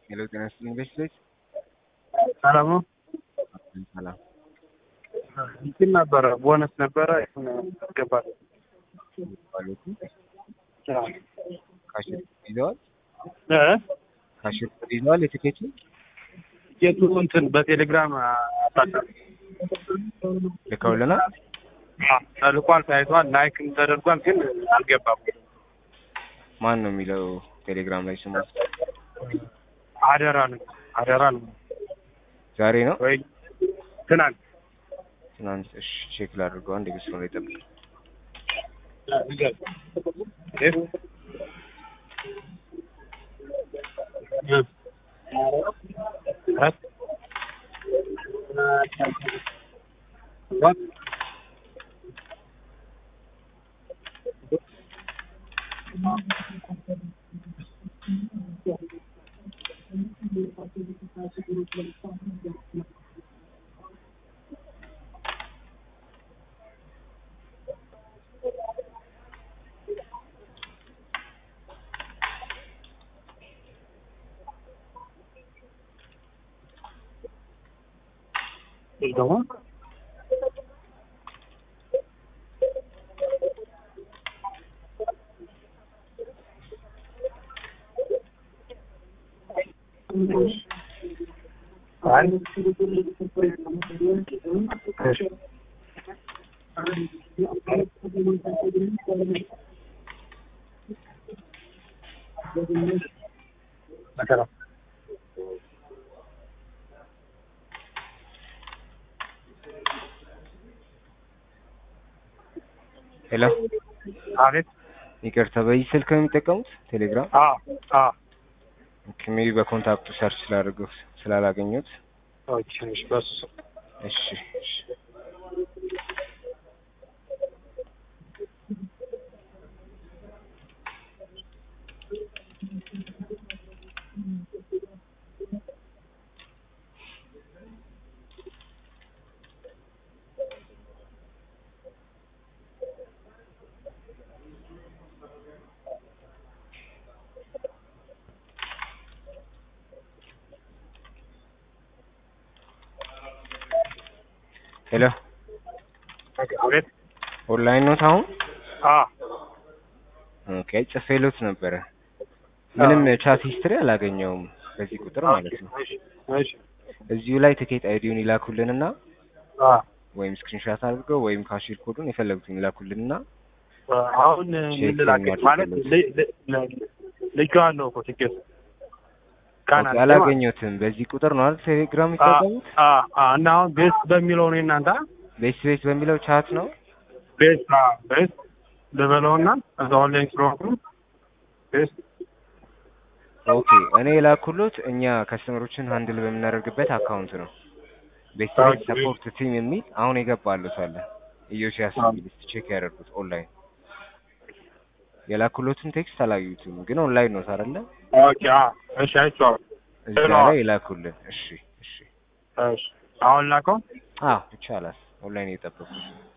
ሄሎ ጤና ይስጥልኝ ቤት ልጅ ሰላም ነው። ሰላም እንትን ነበረ ቦነስ ነበረ ያስገባል። ባሉት ካሽር ይዘዋል እ ካሽር ይዘዋል የትኬቱ ጌቱ እንትን በቴሌግራም አሳካ ልከውልናል። ተልኳል፣ ታይቷል፣ ላይክም ተደርጓል፣ ግን አልገባም። ማን ነው የሚለው ቴሌግራም ላይ ስሙ? አደራ ነው አደራ ነው ዛሬ ነው ወይ ትናንት ትናንት? እሺ ቼክ ላድርገው አንድ ጊዜ ነው ይጠብቅ። ደግሞ ሄሎ አቤት ይቅርታ፣ በዚህ ስልክ ነው የሚጠቀሙት ቴሌግራም? አ አ ኦኬ ሜቢ በኮንታክቱ ሰርች ስላደርገው ስላላገኙት። ኦኬ እሺ በሱ እሺ እሺ ሄሎ አቤት ኦንላይን ነው አሁን? አ ኦኬ ጽፌሎት ነበረ። ምንም ቻት ሂስትሪ አላገኘውም በዚህ ቁጥር ማለት ነው። እሺ እሺ እዚሁ ላይ ትኬት አይዲውን ይላኩልንና አ ወይም ስክሪንሻት አድርገው ወይም ካሽር ኮዱን የፈለጉትን ይላኩልንና አሁን ምን ልላክ ማለት ልኬዋለሁ እኮ ትኬት ኦኬ አላገኘሁትም። በዚህ ቁጥር ነው አይደል ቴሌግራም የሚጠቀሙት? አ አ እና አሁን ቤስ በሚለው ነው እናንተ ቤት ቤት በሚለው ቻት ነው። ቤስ አ ቤስ ልበለውና እዛ ኦንላይን ስለሆንኩ ቤስ ኦኬ እኔ የላኩሎት እኛ ከስተመሮችን ሃንድል በምናደርግበት አካውንት ነው። ቤት ቤት ሰፖርት ቲም የሚል አሁን የገባሉት አለ ኢዮሲያስ የሚል እስቲ ቼክ ያደርጉት ኦንላይን የላኩሎትን ቴክስት አላዩትም፣ ግን ኦንላይን ነው አይደለ? ኦኬ አ እሺ አይቼዋለሁ። እዛ ላይ የላኩልን። እሺ እሺ እሺ አሁን ላከው አዎ ይቻላል። ኦንላይን እየጠበቁ